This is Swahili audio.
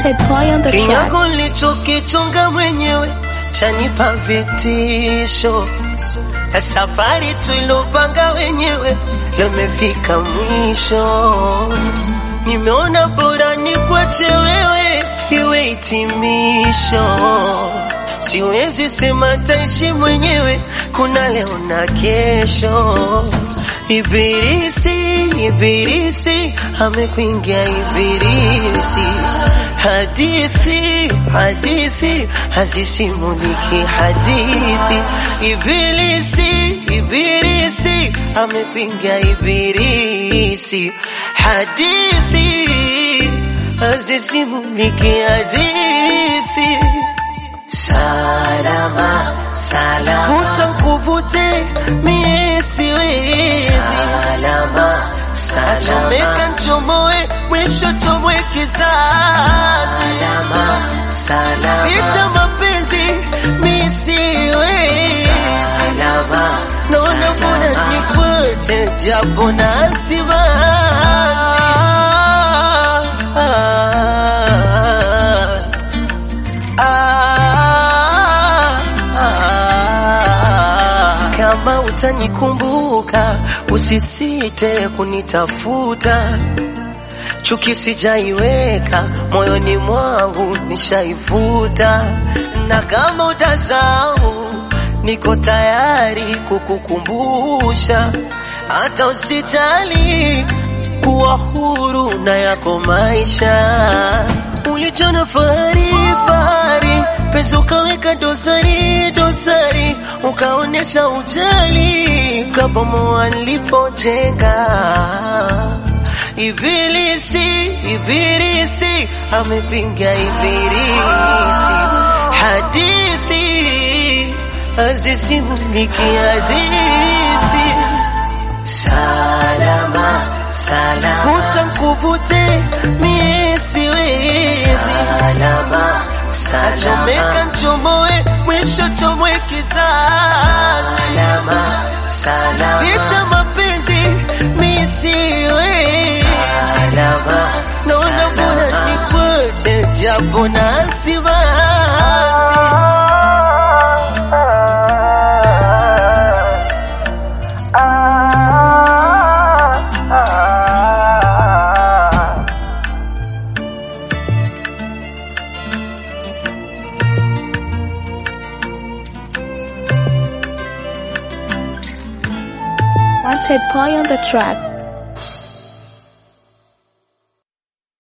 Wanted boy on the track. Kinyago nilichokichonga mwenyewe chanipa vitisho, na safari tuilopanga wenyewe leo imefika mwisho. Nimeona bora nikwache wewe iwe hitimisho, siwezi sema taishi mwenyewe, kuna leo na kesho. Ibilisi, ibilisi amekuingia ibilisi, hadithi, hadithi hazisimuliki hadithi. Ibilisi, ibilisi amekuingia ibilisi, hadithi hazisimuliki hadithi. Salama, salama, vuta nkuvute, mie siwezi. Salama, salama, achomeka nchomoe, mwisho chomwe kizazi. Salama, salama, vita mapenzi, mie siwezi. Salama, naona bora nikwache, japo na simanzi. Ah, ah, kama utanikumbuka usisite kunitafuta, chuki sijaiweka moyoni mwangu nishaifuta, na kama utasahau niko tayari kukukumbusha, hata usijali kuwa huru na yako maisha. Ulichona fahari fahari, pesa ukaweka dosari dosari, ukaonesha ujali, kabomoa nilipojenga. Ibilisi, ibilisi amepinga ibilisi, hadithi hazisimuliki hadithi. Salama, salama, vuta nkuvute, mie siwezi. Salama, salama, achomeka nchomoe, mwisho chomwe kizazi. Salama, salama, vita mapenzi, mie siwezi. Salama, naona bora nikwache, japo na simanzi. Wanted boy on the track.